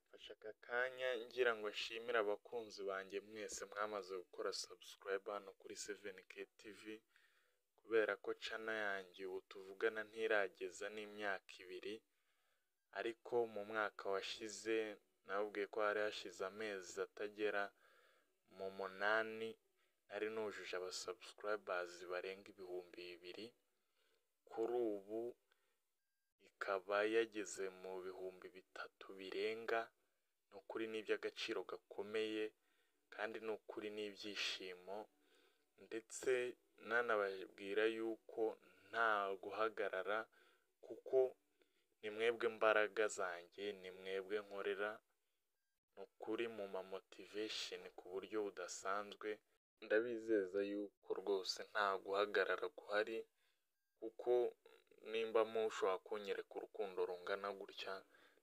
nkoresha aka kanya ngira ngo nshimire abakunzi banjye mwese mwamaze gukora sabusikarayiba hano kuri seveni ke tivi, kubera ko cana yanjye ubu tuvugana ntirageza n'imyaka ibiri, ariko mu mwaka washize nababwiye ko hari hashize amezi atagera mu munani nari nujuje abasabusikarayibazi barenga ibihumbi bibiri, kuri ubu ikaba yageze mu bihumbi bitatu birenga, ni ukuri ni iby'agaciro gakomeye kandi ni ukuri ni ibyishimo ndetse nanababwira yuko nta guhagarara kuko ni mwebwe mbaraga zanjye, ni mwebwe nkorera, ni ukuri mumpa motivesheni ku buryo budasanzwe, ndabizeza yuko rwose nta guhagarara guhari kuko nimba mushobora kunyereka urukundo rungana gutya,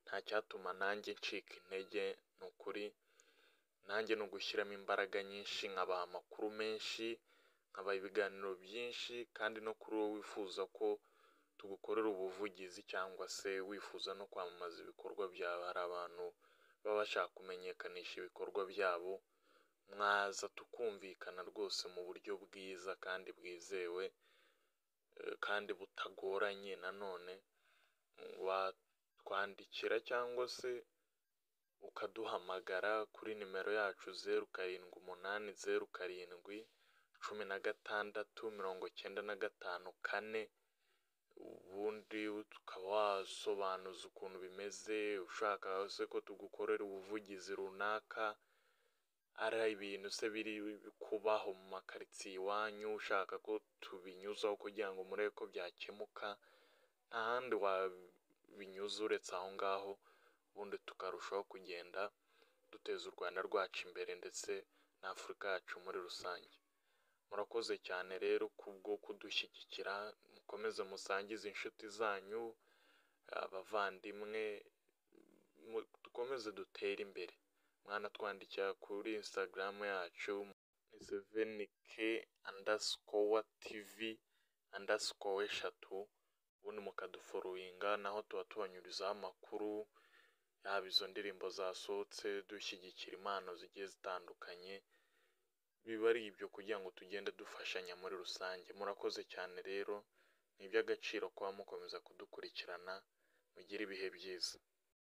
ntacyatuma nanjye ncika intege, ni ukuri nanjye ni ugushyiramo imbaraga nyinshi, nkabaha amakuru menshi, nkabaha ibiganiro byinshi kandi no kuri wowe wifuza ko tugukorera ubuvugizi cyangwa se wifuza no kwamamaza ibikorwa byawe, hari abantu baba bashaka kumenyekanisha ibikorwa byabo, mwaza tukumvikana rwose mu buryo bwiza kandi bwizewe kandi butagoranye nanone, watwandikira cyangwa se ukaduhamagara kuri nimero yacu zeru karindwi umunani zeru karindwi cumi na gatandatu mirongo cyenda na gatanu kane, ubundi ukaba wasobanuza ukuntu bimeze, ushaka se ko tugukorera ubuvugizi runaka, ari ibintu se biri kubaho mu makaritsiye iwanyu, ushaka ko tubinyuzaho kugira ngo murebe ko byakemuka, nta handi wabinyuza uretse aho ngaho, ubundi tukarushaho kugenda duteza u Rwanda rwacu imbere ndetse na Afurika yacu muri rusange. Murakoze cyane rero kubwo kudushyigikira, mukomeze musangize inshuti zanyu, abavandimwe, dukomeze dutere imbere, mwanatwandikira kuri insitagaramu yacu ni seveni ke andasikowa tivi andasikowa eshatu, ubundi mukaduforoyinga naho tuba tubanyurizaho amakuru, yaba izo ndirimbo zasohotse, dushyigikira impano zigiye zitandukanye, biba ari ibyo kugira ngo tugende dufashanya muri rusange. Murakoze cyane rero, ni iby'agaciro kuba mukomeza kudukurikirana, mugire ibihe byiza.